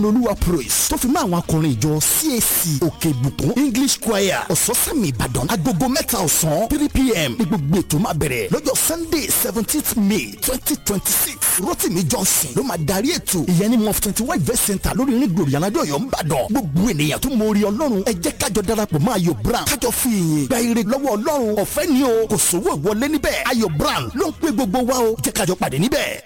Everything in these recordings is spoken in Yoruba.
olúwa praise tó fi mọ́ àwọn akọrin ìjọ CAC òkè ìbùkún english choir ọ̀sọ́sẹ́mi ìbàdàn agogo mẹ́ta ọ̀sán three pm ní gbogbo ètò máa bẹ̀rẹ̀ lọ́jọ́ sunday seventeenth may twenty twenty six rotimi johnson ló máa darí ètò ìyẹn ní mof twenty one event center lórí ní gbòòrò yàrá ọ̀yọ́ ńbàdàn gbogbo ènìyàn tó mọ orí ọlọ́run ẹ jẹ́ kájọ darapọ̀ mọ́ ayọ̀ brown kájọ fi ìyìn gba ire lọ́wọ́ ọlọ́run ọ̀fẹ́ ni o kò sówó ìwọlé níbẹ̀ ayọ̀ brown ló ń pè gbogbo wa o jẹ́ kájọ pàdé níbẹ̀.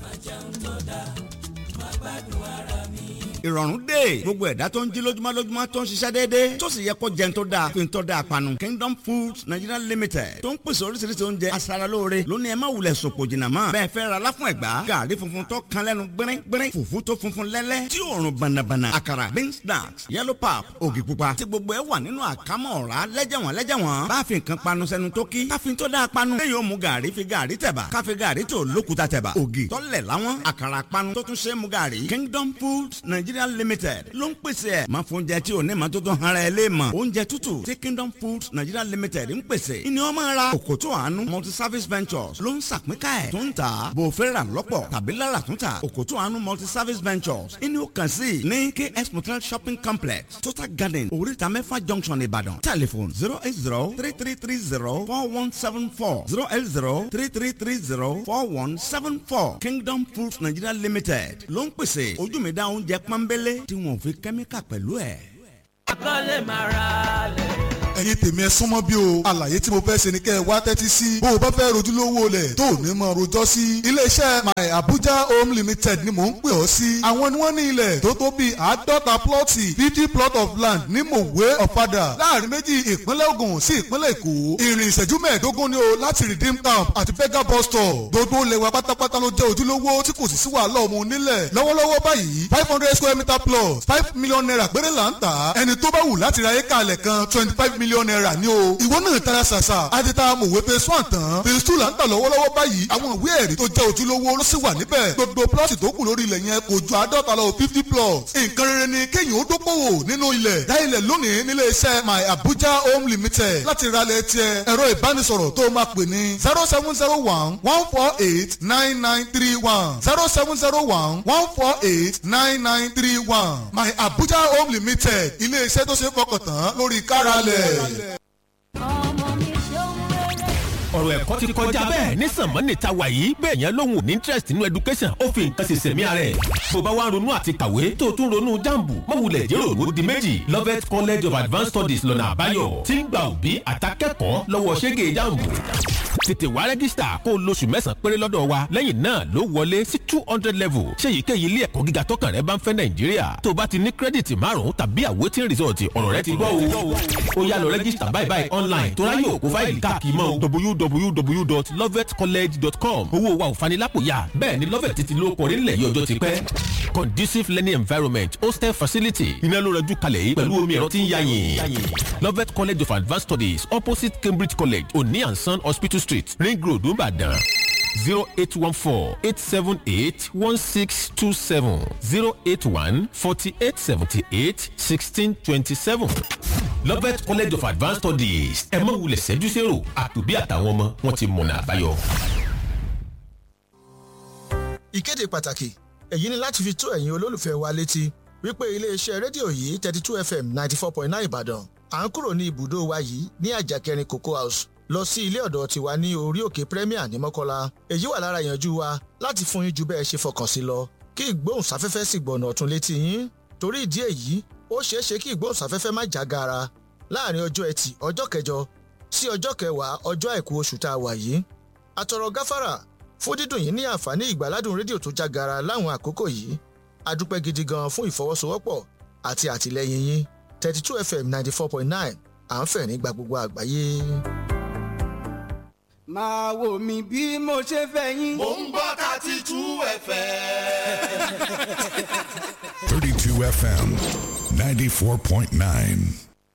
ìrọ̀rùn dé gbogbo ẹ̀dá tó ń jí lójúmọ́ lójúmọ́ tó ń ṣiṣẹ́ déédéé tó sì yẹ kó jẹun tó dáa fi ń tọ́ da àpanu Kingdom Foods Nigeria Limited tó ń pèsè oríṣiríṣi oúnjẹ aṣaralóore lónìí ẹ má wulẹ̀ sòpò jìnnà mọ́ bẹ́ẹ̀ fẹ́ ra láfún ẹ̀gbá gàrí funfun tó kan lẹ́nu gbẹ́rín gbẹ́rín fùfú tó funfun lẹ́lẹ́ tí òórùn bànàbànà àkàrà bean snacks yellow pap ògì pupa tí gbogbo ẹ wà nínú àkámọ́ ọ̀rá lẹ́jẹ̀wọ̀n lẹ́jẹ̀wọ̀n bá fi nǹkan panu sẹ́nu tó kí káfíń tó dáa panu lẹ́yìn ó mu gàrí fi gàrí tẹ̀bà káfí gàrí tó lókuta tẹ̀bà ògì tọ́lẹ̀ láwọn àkàrà panu tó tún ṣe é mu gàrí Kingdom Foods Nigeria Limited ló ń pèsè ẹ̀ máa fún oúnjẹ tí ò ní ma tó tó hara ẹ lé mọ̀ oúnjẹ tútù tí Kingdom Foods Nigeria Limited ń pèsè ìní ọmọ ara òkòtò àánú multi service ventures ló ń sàpínká ẹ̀ tó ń tà bò fẹ́ rà lọ́pọ̀ tàbí lára tó ń tà òkòtò àánú multi service ventures ìní ó kàn sí ní KS Motel shopping complex Total Garden oríta mẹ́fà junction Ìbàdàn telephone zero eight zero three three three zero four one seven four zero eight zero three three three zero four one seven four Kingdom Foods Nigeria Limited ló ń pèsè ojú mi dá oúnjẹ pọ́nbélé tí wọn ò fi kẹ́míkà pẹ̀lú ẹ̀. akọ́lé máa ra lẹ̀. ẹ̀yin tèmi ẹ súnmọ́ bí o àlàyé tí mo fẹ́ ṣe ni kẹ́ ẹ wá tẹ́tí sí bó o bá fẹ́ rojúlówó lẹ̀ tó o ní mọ rojọ́ sí iléeṣẹ́ my abuja home limited ni mò ń pè ọ́ sí àwọn ni wọ́n ní ilẹ̀ tó tó bíi àádọ́ta plọ́ọ̀tì fifty plot of land ní mòwe ọ̀fadà láàrin méjì ìpínlẹ̀ Ògùn sí ìpínlẹ̀ Èkó ìrìn ìṣẹ́jú mẹ́ẹ̀ẹ́dógún ni o láti redeem camp àti bega bus stop gbogbo lẹ́wà pátápátá ló jẹ́ ojúlówó tí kò sì sí wàhálà ọmọ onílẹ̀ lọ́wọ́lọ́wọ́ báyìí five hundred square meter plus five million naira péré là ń tà ẹni tó bá wù láti ra éka alẹ̀ kan twenty five million naira ni o ìwọ náà tara ṣàṣà àti ta mòwe phase one tán phase two là ń tà lọ́wọ́lọ́wọ́ báyìí àwọn ìwé ẹ̀rí tó jẹ́ ojúlówó ló sì wà níbẹ̀ gbogbo plọ́ọ̀tì tó kù lórí ilẹ̀ yẹn kò ju àádọ́ta lọ fifty plots nǹkan rere ni kéèyàn ó dókòwò nínú ilẹ̀ dá ilẹ̀ lónìí nílé iṣẹ́ my abuja home limited láti ra ilẹ̀ tiẹ̀ ẹ̀rọ ìbánisọ̀rọ̀ tó máa pè ní zero seven zero one one four eight nine nine three one zero seven zero one one four eight nine nine three one my abuja home limited ilé iṣẹ́ tó ṣe é fọkàn tán lórí káralẹ̀. ọmọ mi ṣeun rere. ọ̀rọ̀ ẹ̀kọ́ ti kọjá bẹ́ẹ̀ ní sànmọ́nì ta wà yìí bẹ́ẹ̀ yẹn lóhùn ní interest nínú education ó fi nǹkan ṣẹ̀ṣẹ̀ mí ara ẹ̀. bó bá wá ń ronú àti kàwé tó o tún ronú jambu mọ̀wulẹ̀ jẹ́rò ló di méjì Lovett College of Advanced Studies lọ́nà àbáyọ tí ń gba òbí àtàkẹ́kọ̀ọ́ lọ́wọ́ ṣẹ́gẹ̀ jambu tètè wá rẹ́gísítà kó o lóṣù mẹ́sàn-án péré lọ́dọ̀ wa lẹ́yìn náà ló wọlé sí two hundred level ṣé èyíkéyìí ilé ẹ̀kọ́ gíga tọkàn rẹ bá ń fẹ́ nàìjíríà tó o bá ti ní kírẹ́dìtì márùn-ún tàbí àwòtín rìsọ̀tì ọ̀rọ̀ rẹ ti gbọ́ o ó yá lọ rẹ́gísítà báyìí báyìí online tó ráyè òkú fáìlì káàkiri mọ́ www.lovetcollege.com owó wa ò fanilápòyà bẹ́ẹ̀ ni lovet ti ló kọrí nílẹ̀ yìí ọjọ́ ti pẹ́ conducive learning environment hostel facility iná ló rẹjú kalẹ̀ yìí pẹ̀lú omi ẹ̀rọ tí ń yáyìn lovet college of advanced studies opposite cambridge college oni and son hospital street ring road nìbàdàn zero eight one four eight seven eight one six two seven zero eight one forty eight seventy eight sixteen twenty seven lovet college of advanced studies ẹ má wulẹ̀ ṣẹ́jú sẹ́rò àtòbí àtàwọn ọmọ wọn ti mọ̀nà àbáyọ. ìkéde pàtàkì èyí ni láti fi tó ẹ̀yin olólùfẹ́ wa létí wípé iléeṣẹ́ rédíò yìí thirty two fm ninety four point nine ìbàdàn à ń kúrò ní ibùdó wa yìí ní àjàkẹrin cocoa house lọ sí ilé ọ̀dọ̀ tiwa ní orí òkè premier ní mọ́kọ́lá èyí wà lára ìyànjú wa láti fún yín ju bẹ́ẹ̀ ṣe fọkàn sí lọ kí ìgbóhùnsáfẹ́fẹ́ sì gbọ̀nà ọ̀tún létí yín torí ìdí èyí ó ṣeé ṣe kí ìgbóhùnsáfẹ́fẹ́ má já gaara láàrin ọjọ́ ẹtì ọjọ́ kẹjọ sí ọjọ́ kẹwàá ọjọ́ àìkú oṣù tá a wà yìí àtọ̀rọ̀ gáfárà fún dídùn yìí ní àǹfààní ìgbàládùn rédíò tó já gaara láwọn àkókò yìí a dúpẹ́ gidi gan fún ìfọwọ́sowọ́pọ̀ àti àtìlẹ́yìn yín thirty two fm ninety four point nine à ń fẹ̀ nígbà gbogbo àgbáyé. máa wò mí bí mo ṣe fẹ́ yín. Mo ń gbọ́ thirty two ẹ̀fẹ̀. 32 FM 94.9.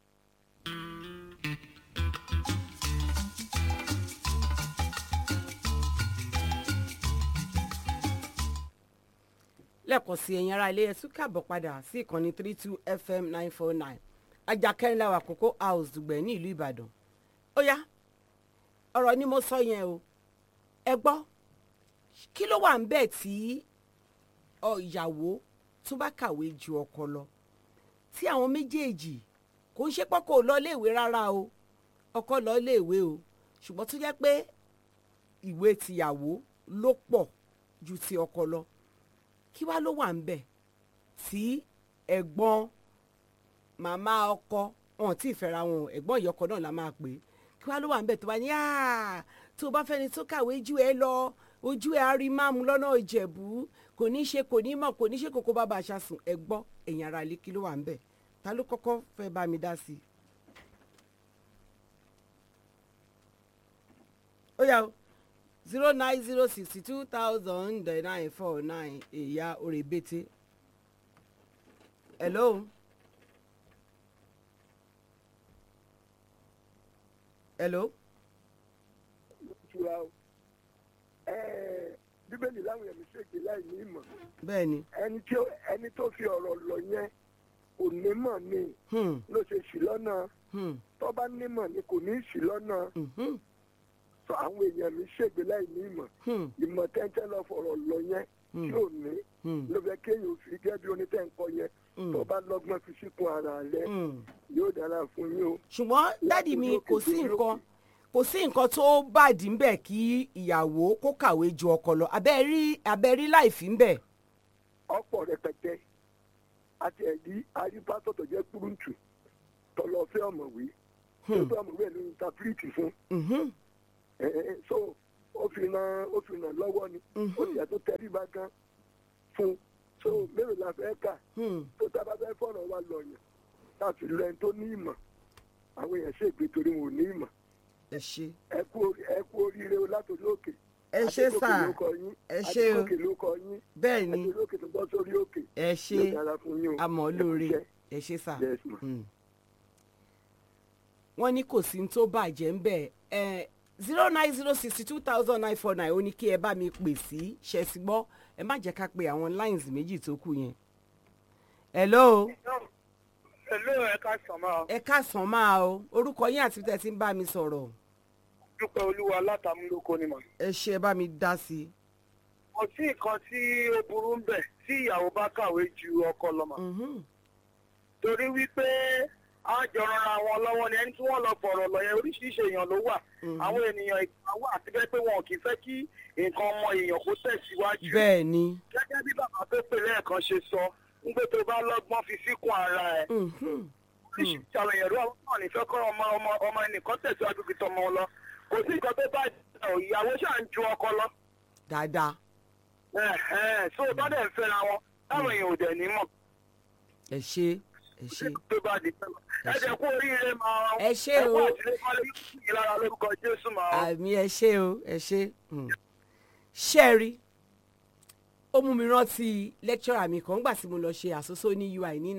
lẹ́ẹ̀kan sí ẹ̀yin ará ilé ẹ̀sùn káàbọ̀ padà sí ìkànnì three two fm nine four nine ajakẹ́ńláwà kókó house dùgbẹ̀ ní ìlú ìbàdàn ó yá ọ̀rọ̀ ni mo sọ yẹn o ẹ gbọ́ kí ló wà ń bẹ̀ tí ọ ìyàwó tó bá kàwé ju ọkọ lọ tí àwọn méjèèjì kò ń ṣe pọ́kọ̀ lọ léèwé rárá o ọkọ lọ léèwé o ṣùgbọ́n tó jẹ́ pé ìwé tìyàwó ló pọ̀ ju ti ọkọ lọ kí wá ló wà ń bẹ̀ tí ẹ̀gbọ́n màmá ọkọ wọn tí ì fẹ́ra wọn ẹ̀gbọ́n ìyọkọ náà la máa pè é kí wá ló wà ń bẹ̀ tó bá ní "Ah, tó bá fẹ́ni tó kàwé ju ẹ lọ ojú ẹ á rí máàmù lọ́nà ìjẹ̀bú kò ní ṣe kò ní mọ̀ kò ní ṣe kókó bá bá aṣa sùn ẹ gbọ́ ẹ̀yìn ara ilé kí ló wà ń bẹ̀ ta ló kọ́kọ́ fẹ́ bá mi dá sí i. ó yá o zero nine zero sixty two thousand nine four nine èyà òrèbètè hello. hello. ìtura o Ẹ̀ẹ́, bíbélì láwọn èèyàn ṣègbè láì ní ìmọ̀ bẹ́ẹ̀ ni. ẹni tí ó- ẹni tó fi ọ̀rọ̀ lọ yẹn kò nímọ̀ ni Hmm. ló ṣe ṣì lọ́nà Hmm. tó bá nímọ̀ ni kò ní ṣì lọ́nà Mhm. sọ àwọn èèyàn mi ṣègbè láì ní ìmọ̀ Hmm. ìmọ̀ tẹ́ńtẹ́ lọ fọ̀rọ̀ lọ yẹn Hmm. tí ò ní Hmm. ló fẹ́ kéèyàn fi gẹ́gẹ́ bí onítẹ̀ǹkọ yẹn Hmm. tó bá lọ́gbọ́n fi síkun ara rẹ Hmm. yóò dára fún yín o. ṣùgbọ́n dádì mi kò sí nǹkan kò sí nǹkan tó bàdí ń bẹ̀ kí ìyàwó kó kàwé ju ọkọ lọ abẹ́ rí abẹ́ rí láìfí ń bẹ̀. ọ̀pọ̀ rẹpẹtẹ àti ẹ̀dí arípásọ̀ tó jẹ́ kúrúǹtù tọlọ́fẹ́ ọ̀mọ̀wé tó fẹ́ ọ̀mọ̀wé ló ń ta píríìtì fún Mhm. Ẹ̀ẹ́, so ó fi ràn ó fi ràn lọ́wọ́ ni ó sì yẹ tó tẹríba gan fún so mélòó la fẹ́ kà Hmm. tó tábà fẹ́ fọ̀rọ̀ wa lọ̀yàn láti lọ ẹni tó ní ìmọ̀ àwọn èèyàn ṣègbè torí wọn ò ní ìmọ̀ ẹ ṣe. ẹ kú orí- ẹ kú oríire o látòrí òkè ẹ ṣe Adégòkè sà ló kọ yín ẹ ṣe o Adégòkè ló kọ yín bẹ́ẹ̀ ni àti olókè tó bọ́ sórí òkè ẹ ṣe yóò dára fún yín o àmọ́ Ẹ kú lóore iṣẹ́. ẹ ṣe sà. Yes, ma. Hmm. wọ́n ní kò sí ní tó bàjẹ́ ń bẹ̀ ẹ̀ zero nine zero sixty two thousand nine four nine ó ní kí ẹ bá mi pè sí ṣẹ́sí gbọ́ ẹ má jẹ́ ká pe àwọn lines méjì tó kù yẹn. hello Hello, ẹ ká sàn máa. ẹ káàsán máa o orúkọ yín àti tẹ̀ tí ń bá mi sọ̀rọ̀ Dúpẹ́ Olúwa látàmúlòkọ ni mà. ẹ ṣe ẹ bá mi dá sí i. Kò sí nǹkan tí ó burú ń bẹ̀ tí ìyàwó bá kàwé ju ọkọ lọ mà. Mhm. Torí wípé a jọ ranra wọn lọ́wọ́ ni ẹni tí wọ́n lọ fọ̀rọ̀ lọ yẹn oríṣiríṣi èèyàn ló wà. Àwọn ènìyàn ìgbà wà àti bẹ́ẹ̀ pé wọn kì í fẹ́ kí nǹkan ọmọ èèyàn kó tẹ̀síwájú. bẹ́ẹ̀ ni. Gẹ́gẹ́ bí bàbá tó pè lẹ́ẹ̀kan ṣe sọ, ń gbé tó bá lọ́gbọ́n fi síkùn ara ẹ̀. Mhm. oríṣiríṣi àwọn èèyàn ló wà wọn nífẹ̀ẹ́ kọ́ ọmọ ọmọ ọmọ ẹnìkan tẹ̀síwájú kí tọmọ lọ kò sí nǹkan tó bá jẹ́ ọ̀ ìyàwó ṣáà ń ju ọkọ lọ. dáadáa Ẹ̀hẹ́n, so bá dẹ̀ ń fẹ́ra wọn táwọn èèyàn ò dẹ̀ ní mọ̀ ẹ ṣe ẹ ṣe. tó bá di pẹ́. ẹ jẹ́ kú oríire máa Ẹ ṣé ẹ kú o. àtìlẹ́kọ́lé yóò sì yín lára lórúkọ Jésù máa. àmì ẹ ṣe o ẹ ṣe ṣẹ́ẹ̀rí ó mú mi rántí lecturer mi kan gbà tí mo lọ ṣe àsosó ní UI ní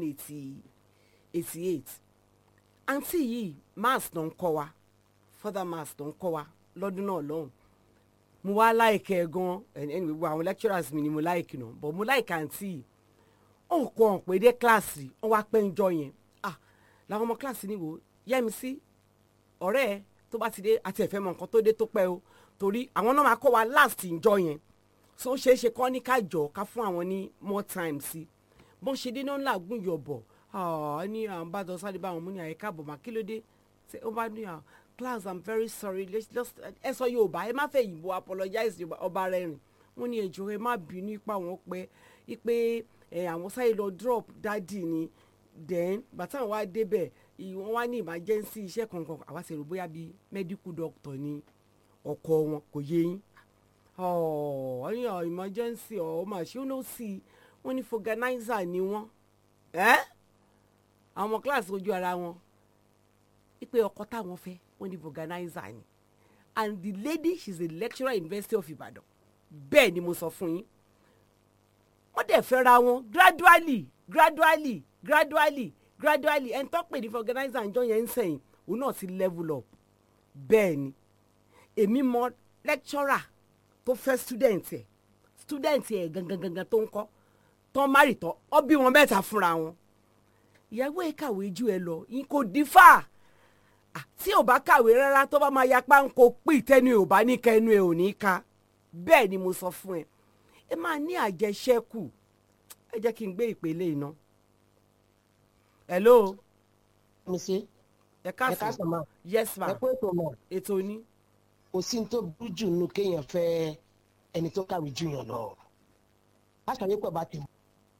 1988 àǹtí yìí maths ló ń kọ́ wa further maths ló ń kọ́ wa lọ́dún náà lọ́hùn mo wá láìkẹ́ ẹ gan ẹni gbogbo àwọn lecturers mi ni mo láìkì náà but mo láìkẹ́ àǹtí yìí ó kọ́ ọ̀n pé dé kíláàsì wọ́n wá pẹ́ ń jọ yẹn ah làwọn ọmọ kíláàsì ni wò yẹ́mi sí ọ̀rẹ́ ẹ tó bá ti dé àti ẹ̀fẹ́ mọ nǹkan tó dé tó pẹ́ o torí àwọn náà máa kọ́ wa last ìjọ yẹn so ó ṣeé ṣe kọ́ ní ká jọ ká fún àwọn ní more time sí bọ́n ṣe dé náà làágùn yọ̀bọ̀ ah ní àwọn bá dọ̀ sáré bá àwọn mú ní àyíká àbọ̀ mà kí ló dé ṣe ó bá ní à class i'm very sorry let's just ẹ sọ yorùbá ẹ má fẹ́ yìnbó apologize yorùbá ọba rẹ rìn wọ́n ní ẹjọ́ ẹ má bínú ipa wọn pẹ́ ipe ẹ àwọn sáré lọ drop dádì ni then bàtà wa débẹ̀ ì- wọ́n wá ní emergency iṣẹ́ kankan àwa sì rò bóyá bíi medical doctor ni ọkọ wọn kò yé yín ọ̀ ní ọ̀ emergency ọ̀ mà ṣé ó ló sì i wọ́n ní organizer ni wọ́n ẹ́ àwọn ọmọ kíláàsì ojú ara wọn ipe ọkọ táwọn fẹ́ wọ́n ní organizer ni and the lady she's a lecturer in University of Ibadan bẹ́ẹ̀ ni mo sọ fún yín wọ́n dẹ̀ fẹ́ra wọn gradually gradually gradually gradually ẹni tó pè ní organizer ǹjọ́ yẹn ń sẹ̀yìn òun náà ti level up bẹ́ẹ̀ ni èmi mọ lecturer tó fẹ́ student ẹ̀ student ẹ̀ gangan gangan tó ń kọ́ tán márì tán ọ bí wọn mẹ́ta fúnra wọn ìyàwó ẹ̀ kàwé ju ẹ lọ yín kò dífà Ah, tí ò bá kàwé rárá tó bá máa yapa ń kó pì tẹnu ẹ̀ ò bá ní kẹnu ẹ̀ ò ní ká bẹ́ẹ̀ ni mo sọ fún ẹ ẹ máa ní àjẹṣẹ́kù ẹ ẹ jẹ́ kí n gbé ìpele iná. hello. mi ṣe. ẹ káàsán ma. yes ma. ẹ kó ètò mọ. ètò ní. kò sí ní tó burú jù nínú kéèyàn fẹ́ ẹni tó kàwé jù yàn lọ. aṣọ yìí pẹ̀ bá ti mú.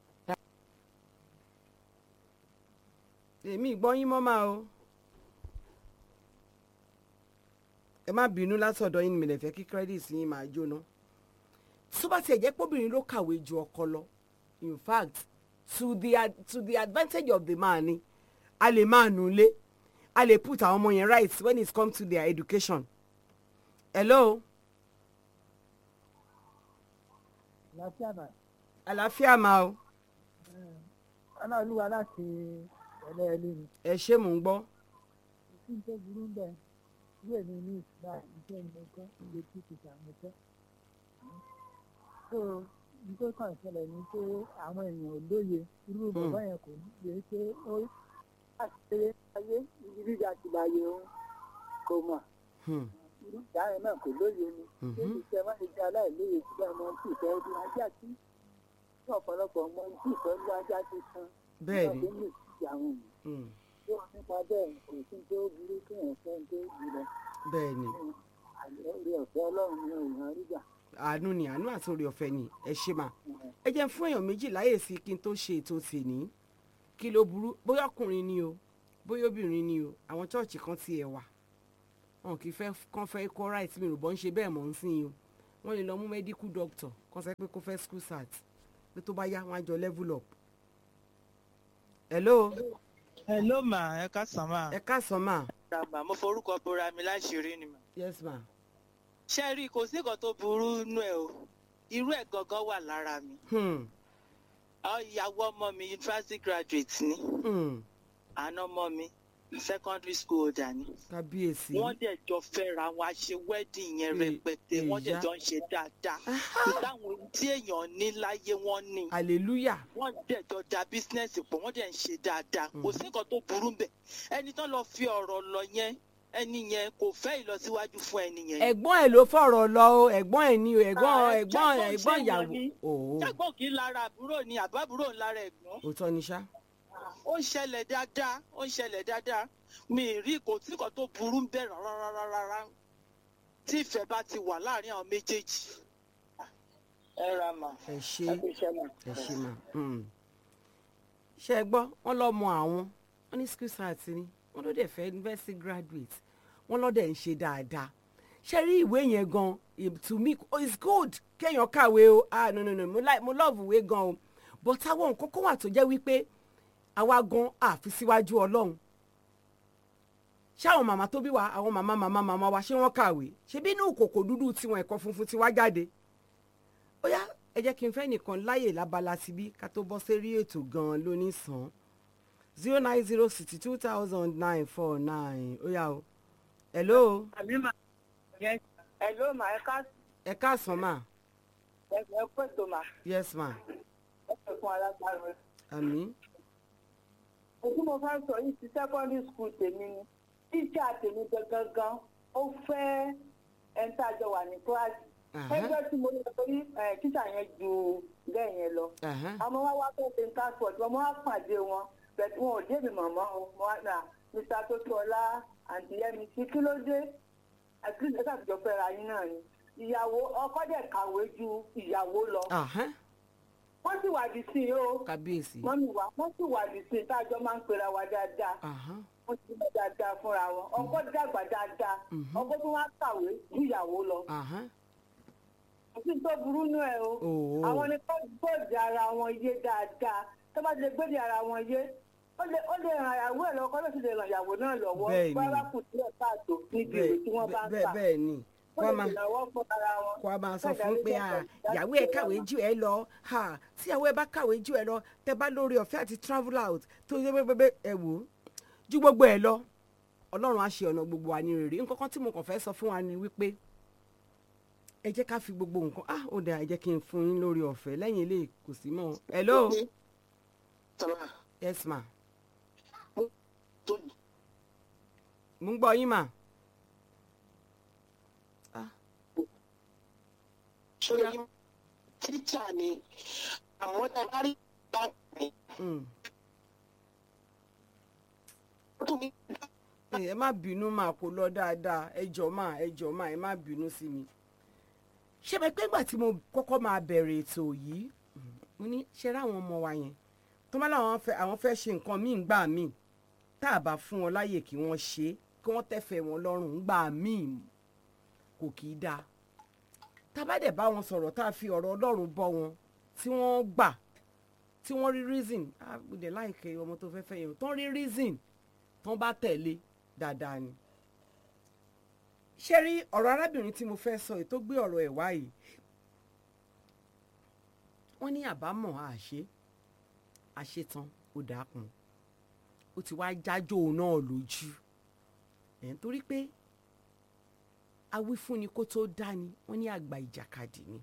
èmi ìgbọ́ yín mọ́ máa o. ẹ má bínú látọ̀dọ̀ yín ni mi lè fẹ́ kí credit yín máa jóná. tó bá tiẹ̀ jẹ́ pọ́bìnrin ló kàwé ju ọkọ lọ in fact to the ad to the advantage of the man ni a lè máa nù lé a lè put àwọn ọmọ yẹn right when it come to their education. hello. àlàáfíà náà. àlàáfíà máa o. ọlọ́ọ̀lùwà láti ẹlẹ́ẹ̀lẹ́ ni. ẹ ṣé mò ń gbọ́. kí n tó burú ń bẹ̀ bí èmi ní ìsúná iṣẹ́ ni mo kọ́ ilé tí kì í ṣàmùsẹ́. so nítorí kan ìṣẹ̀lẹ̀ ni pé àwọn èèyàn ò lóye irú bàbá yẹn kò ní lè ṣe ó láti ṣe ayé ibi gíga ti láyé òun kò mọ̀ irú ìyá yẹn náà kò lóye ni ṣé ìṣẹ́ má ṣe jẹ́ aláìlóye síbẹ̀ ọmọ tí ìfẹ́ ọdún ajá sí ní ọ̀pọ̀lọpọ̀ ọmọ tí ìfẹ́ ọdún ajá ti san bẹ́ẹ̀ ni ní àwọn èèyàn tí wọ́n nípa bẹ́ẹ̀ kò sí tó burú kí wọ́n fẹ́ tó jùlọ bẹ́ẹ̀ ni orí ọ̀fẹ́ ọlọ́run ní èèyàn rí gbà. àánú ni àánú àti orí ọ̀fẹ́ ni ẹ ṣe mà ẹ jẹ́ fún èèyàn méjì láyè sí kí n tó ṣe ètò tèní kí ló burú bóyá ọkùnrin ni o bóyá obìnrin ni o àwọn chọ́ọ̀chì kan ti ẹ̀ wà wọn kì í fẹ́ kán fẹ́ kó right mi rò bọ́ ń ṣe bẹ́ẹ̀ mọ̀ ń sìn yín o wọ́n lè lọ mú medical doctor kán sọ pé kó fẹ́ school sat pé tó bá yá wọn á jọ level up. hello. hello ma ẹ káàsán ma. ẹ káàsán ma. ràmà mo forúkọ bora mi láṣìírí ni ma. yes ma. ṣé rí i kò sí nǹkan tó burú nú ẹ o irú ẹ gangan wà lára mi. Ọ, ìyàwó ọmọ mi university graduate ni àná ọmọ mi secondary school holder ni kábíyèsí. wọ́n dẹ̀ jọ fẹ́ra wọn a ṣe wedding yẹn rẹpẹtẹ wọ́n dẹ̀ ìyá. jọ ń ṣe dáadáa ìdáhùn tí èèyàn ní láyé wọ́n ní hallelujah. wọ́n dẹ̀ jọ da bísínẹ́sì pọ̀ wọ́n dẹ̀ ń ṣe dáadáa kò sí nǹkan tó burú bẹ̀ ẹni tó lọ fi ọ̀rọ̀ lọ yẹn ẹni yẹn kò fẹ́ ìlọsíwájú fún ẹni yẹn. ẹ̀gbọ́n ẹ̀ ló fọ̀rọ̀ lọ o ẹ̀gbọ́n ẹ̀ ni o ẹ̀gbọ́n ẹ̀gbọ́n ẹ̀gbọ́n ìyàwó. òó jágbọ́n kì í lára àbúrò ni àbábúrò ń lára ẹ̀gbọ́n. òótọ́ ni ṣá. ó ń ṣẹlẹ̀ dáadáa ó ń ṣẹlẹ̀ dáadáa mi ì rí kò tí kan tó burú ń bẹ̀ rárá tí ìfẹ́ bá ti wà láàrin àwọn méjèèjì. ẹ ra mà. ẹ ṣe ẹ kú iṣẹ́ mà. ẹ ṣe mà. mm. ṣé ẹ gbọ́ wọ́n lọ́mọ àwọn wọ́n ní school start ni wọ́n ló dẹ̀ fẹ́ university graduate wọ́n lọ́dẹ̀ ń ṣe dáadáa ṣe rí ìwé yẹn gan it- to me oh, it's good kéèyàn kàwé o ah no no no mo like mo love ìwé gan o but àwọn nǹkan kan wà tó jẹ́ wípé àwa gan àfi síwájú ọlọ́run ṣé àwọn màmá tó bí wa àwọn màmá màmá màmá wa ṣé wọ́n kàwé ṣé bí inú kòkò dúdú tiwọn ẹ̀kọ́ funfun ti wá jáde ó yá ẹ jẹ́ kí n fẹ́ nìkan láyè lábala síbí ká tó bọ́ sérí ètò gan-an lónìí sàn zero nine zero sixty two thousand nine four nine ó yá o hello Hello ma ẹ ká ẹ káàsán mà ẹ ẹ pètò ma yes ma ẹ pè fún alágbára rẹ. àmì Èyí mo fẹ́ sọ yìí ti secondary school tèmi ni. Tíṣà tèmi gangan ó fẹ́ ẹni tá a jọ wà ní kíláàsì. Ẹgbẹ́ tí mo lọ torí ẹ̀, tíṣà yẹn ju bẹ́ẹ̀ yẹn lọ. Àmọ́ wá wá fẹ́ ṣe ń passport wọn, mo wá pàdé wọn. Bẹ̀tù wọn ò dé mi mọ̀mọ́ o. Mo wá nà Mr. Tótúọlá àǹtí Yẹ́mi sí kí ló dé? Àti ìjọba àtijọ́ fẹ́ra yín náà ni. Ìyàwó ọkọ dẹ̀ kàwé ju ìyàwó lọ. Wọ́n sì wà dì sí i o kábíyèsí mọ́mí wa wọ́n sì wà ní sin tájọ́ máa ń pera wa dáadáa wọ́n ti lọ dáadáa fúnra wọn ọkọ dàgbà dáadáa ọkọ tó wá kàwé ju ìyàwó lọ kò sí tó burú nú ẹ o Oo. àwọn ni kó gbòdì ara wọn yé dáadáa tó bá ti lè gbòdì ara wọn yé ó lè ó lè ràn ìyàwó ẹ lọ́wọ́ kó lè sì lè ràn ìyàwó náà lọ́wọ́ Bẹ́ẹ̀ ni. bá bá kù sílẹ̀ káàtó níbi ìwé tí wọ́n bá ń bẹ́ẹ̀ kà bẹ́ẹ̀ ni ó wọ́n lè máa ṣèrànwọ́ fún ara wọn. kó a máa sọ Bẹ́ẹ̀ fún ni pé alẹ́ ah, jẹ́ ìyàwó ẹ kàwé jù ẹ lọ ah, tí ìyàwó ẹ bá kàwé jù ẹ lọ tẹ bá lórí ọ̀fẹ́ àti travel out tó yẹ pé ẹ wò ó ju gbogbo ẹ lọ ọlọ́run á ṣe ọ̀nà gbogbo wa ní rere nǹkan kan tí mo kàn fẹ́ sọ fún wa ni wípé ẹ jẹ́ ká fi gbogbo nǹkan ah ó dáa ẹ jẹ́ kí n fún yín lórí ọ̀fẹ́ lẹ́yìn ilé kò sí mọ́ hello yes ma mo ń gbọ́ yín mà sórí tíṣà ni àwọn tá a bá rí ẹ má bínú máa kó lọ dáadáa ẹ jọ máa ẹ jọ máa ẹ má bínú sí mi ṣé bẹ pé ìgbà tí mo kọ́kọ́ máa bẹ̀rẹ̀ ètò yìí mo ní ṣe rá àwọn ọmọ wa yẹn tó má láwọn fẹ́ àwọn fẹ́ ṣe nǹkan míì gbà míì tá a bá fún wọn láyè kí wọ́n ṣe é kí wọ́n tẹ̀fẹ̀ wọn lọ́rùn gbà míì kò kì í dáa tá a bá dẹ̀ bá wọn sọ̀rọ̀ tá a fi ọ̀rọ̀ ọlọ́run bọ́ wọn tí wọ́n gbà tí wọ́n rí reason ah mo dẹ̀ láìkẹ́ ọmọ tó fẹ́ fẹ́ yẹn tán rí reason tán bá tẹ̀lé dáadáa ni ṣé rí ọ̀rọ̀ arábìnrin tí mo fẹ́ sọ èyí tó gbé ọ̀rọ̀ ẹ̀ wá yìí wọ́n ní àbámọ̀ àṣe àṣetán ó dàákun ó ti wá jájó náà lójú ẹ̀ nítorí pé awífúnni kó tó dání wọ́n ní àgbà ìjàkadì ni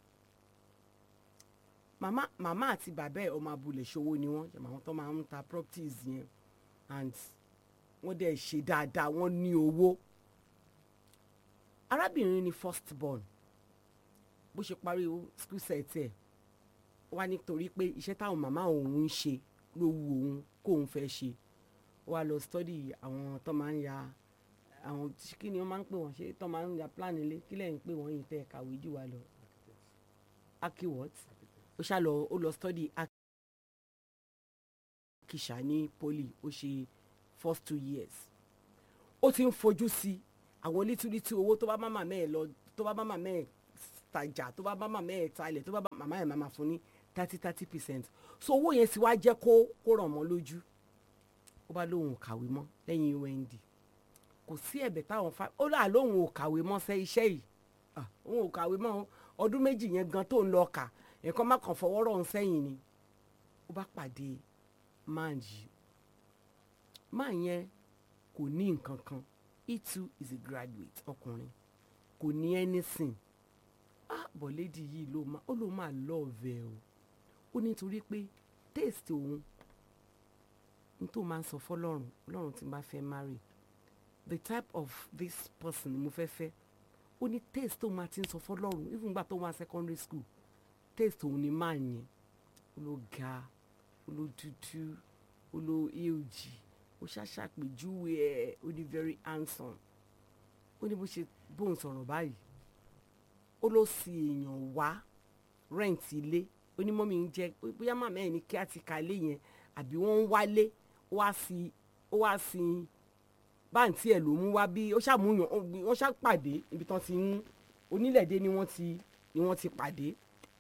màmá màmá àti bàbá ẹ̀ ọmọ abúlé ṣòwò ni wọ́n jẹ̀mọ̀ àwọn tó máa ń ta properties yẹn and wọ́n dẹ̀ ṣe dáadáa wọ́n ní owó arábìnrin ni first born bó ṣe parí school set ẹ̀ wá nítorí pé iṣẹ́ táwọn màmá òun ń ṣe ló wu òun kóun fẹ́ ṣe ó wá lọ study àwọn tó máa ń ya àwọn kí ni wọ́n máa ń pè wọ́n ṣe tó máa ń ya plan ilé kí lẹ́yìn pé wọ́n yìí tẹ́ kàwé jù wá lọ aki what ó ṣá lọ ó lọ study akisha ní poli ó ṣe first two years ó ti ń fojú sí àwọn lítúlítú owó tó bá má màmá ẹ̀ lọ tó bá má màmá ẹ̀ tajà tó bá bá màmá ẹ̀ talẹ̀ tó bá bá màmá ẹ̀ máa fún ní thirty thirty percent so owó yẹn sì wá jẹ́ kó kó ràn mọ́ lójú ó bá lóun ò kàwé mọ́ lẹ́yìn ond kò sí ẹ̀bẹ̀ táwọn fa ó là lóun ò kàwé mọ́ sẹ́ iṣẹ́ yìí òun ò kàwé mọ́ ọdún méjì yẹn gan tó ń lọ kà ẹ̀kọ́ má kàn fọwọ́ rọ̀ ń sẹ́yìn ni ó bá pàdé máa yìí máa yẹn kò ní nǹkan kan he too is a graduate ọkùnrin kò ní anything ah bọ̀ lady yìí ló máa ó ló máa lọ́ọ̀vẹ̀ o ó nítorí pé taste òun n tó máa ń sọ fọlọ́run ọlọ́run tí n bá fẹ́ marry the type of this person ni mo fẹ́ fẹ́ ó ní taste tó máa ti ń sọ fọlọ́run even gbà tó wá secondary school taste òun ni máa yẹn ó ló ga ó ló dúdú ó ló èjì ó ṣàṣàpèjúwe ẹ̀ ó ní very handsome ó ní bó ṣe bóun sọ̀rọ̀ báyìí ó ló sì èèyàn wá rent ilé ó ní mọ́mí ń jẹ́ bóyá màmá ẹ̀ ní kí á ti ka ilé yẹn àbí wọ́n ń wálé ó wá sí ó wá sí báǹtí ẹ̀ ló mú wá bí ó ṣàmúyàn wọ́n ṣàpàdé ibi tán ti ń onílẹ̀dé ni wọ́n ti ni wọ́n ti pàdé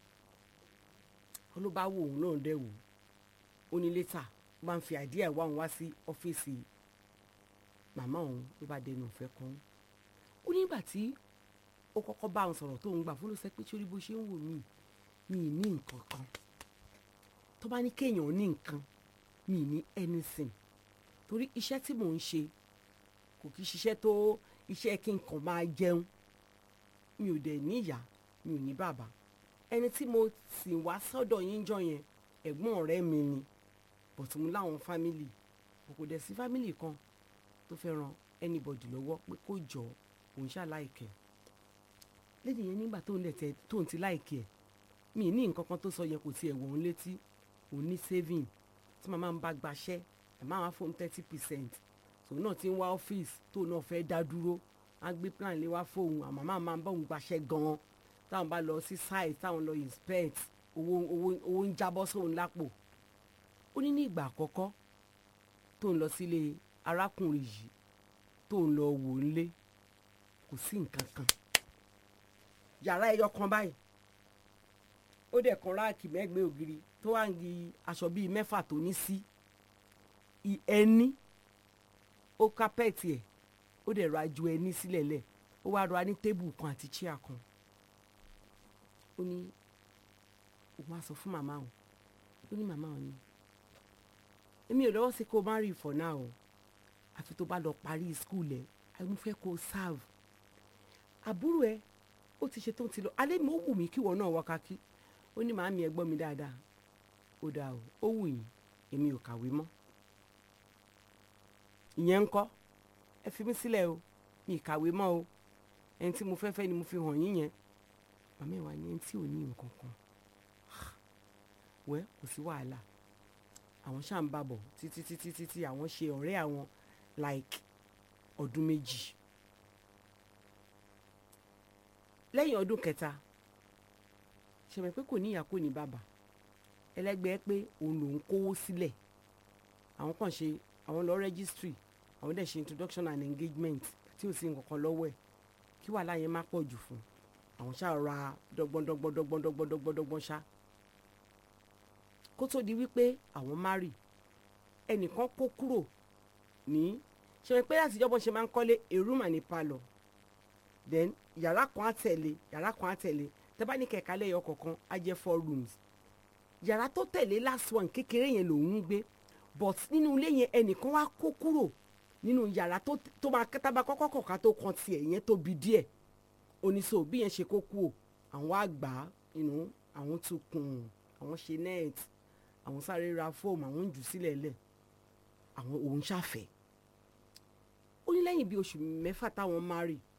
ó ló bá wò òun náà dẹ̀ wò ó ní létà ó bá ń fi àdíẹ̀ wá òun wá sí ọ́fíìsì màmá òun ló bá dẹnu ìfẹ́ kan ó nígbà tí ó kọ́kọ́ bá òun sọ̀rọ̀ tó ń gbà fún ló sẹ́ pé sórí bó ṣe ń wò mí mi ì ní nǹkan kan tó bá ní kéèyàn ní nǹkan mi ì ní anything torí iṣẹ́ tí mò ń ṣe kò kí ṣiṣẹ́ tó iṣẹ́ kí n kàn máa jẹun mi ò dẹ̀ ní ìyá mi ò ní bàbá ẹni tí mo sì wá sọ́dọ̀ yín jọ yẹn ẹ̀gbọ́n ọ̀rẹ́ mi ni bọ̀tún mú láwọn fámìlì kò dẹ̀ sí fámìlì kan tó fẹ́ ran anybody lọ́wọ́ pé kó jọ òun ṣáà láìkẹ́ lẹ́yìn yẹn nígbà tó ń lẹ̀ tẹ́ tó ń ti láìkẹ́ ẹ̀ mi ní nǹkan kan tó sọ yẹn kò tiẹ̀ wọ̀ ń létí òun ní saving tí màmá ń bá gbaṣẹ́ ẹ̀ máa wá fóun thirty percent tòun náà ti ń wá ọ́fíìsì tóun náà fẹ́ dá dúró á gbé plan lé wá fóun àmọ́ máa máa ń bá òun gbaṣẹ́ gan-an táwọn bá lọ sí site táwọn lọ inspect owó owó owó ń jábọ́ sóun lápò ó ní ní ìgbà àkọ́kọ́ tóun lọ sílé arákùnrin yìí tóun lọ wò ń lé kò sí nǹkan kan yàrá ẹyọ kan báyìí ó dẹ̀ kan ráàkì mẹ́gbẹ̀ẹ́ ògiri tó wà ń gi aṣọ bíi mẹ́fà tó ní sí ẹni ó kápẹ́ẹ̀tì ẹ̀ ó dẹ̀ ra ju ẹni sílẹ̀ lẹ̀ ó wá ra ní tébù kan àti chíà kan ó ní òun á sọ fún màmá òun ó ní màmá òun ni èmi ò lọ́wọ́ sí kó o má rí for now o àfi tó bá lọ parí skul ẹ̀ àìmú fẹ́ kó o serve àbúrò ẹ ó ti ṣe tó ti lọ alẹ́ mi ó wù mí kí ìwọ náà wọ kakí ó ní màámi ẹ gbọ́ mi dáadáa ó dáa o ó wù yín èmi ò kàwé mọ́ ìyẹn ń kọ́ ẹ fi mí sílẹ̀ o mi ì kàwé mọ́ o ẹni tí mo fẹ́ fẹ́ ni mo fi hàn yín yẹn màmá ẹ̀ wá ní ẹni tí ò ní nǹkan kan wẹ́ kò sí wàhálà àwọn ṣáà ń bàbọ̀ títí títí títí àwọn ṣe ọ̀rẹ́ àwọn like ọdún méjì lẹ́yìn ọdún kẹta ṣẹ̀mẹ̀ pé kò ní ìyá kò ní bàbá ẹlẹ́gbẹ́ pé òun lòún kówó sílẹ̀ àwọn kan ṣe àwọn lọ registry àwọn dẹ̀ ṣe introduction and engagement tí ò sí nǹkan kan lọ́wọ́ ẹ̀ kí wàhálà yẹn má pọ̀ jù fún àwọn ṣáà ra dọ́gbọ́n dọ́gbọ́n dọ́gbọ́n dọ́gbọ́n dọ́gbọ́n dọ́gbọ́n ṣá kó tó di wípé àwọn marry ẹnìkan kó kúrò ní ṣe pé láti ìjọba ṣe máa ń kọ́lé a room and a parlour then yàrá kan á tẹ̀lé yàrá kan á tẹ̀lé tẹ́ bá ní kẹ̀kẹ́ lẹ́yọ kọ̀ọ̀kan á jẹ́ four rooms yàrá tó tẹ̀lé last one kékeré yẹn lòún ń gbé but nínú ilé yẹn ẹnìkan wá kó kúrò nínú yàrá tó tó máa tábà kọ́kọ́ kọ̀ọ̀kan tó kan tiẹ̀ yẹn tóbi díẹ̀ oníṣòwò bí yẹn ṣe kó kú o àwọn àgbà inú àwọn tún kùn àwọn ṣe net àwọn sáré ra fóòmù àwọn ń jù sílẹ̀ lẹ̀ àwọn òun ṣàfẹ́ ó ní lẹ́yìn bí oṣù mẹ́fà táwọn marry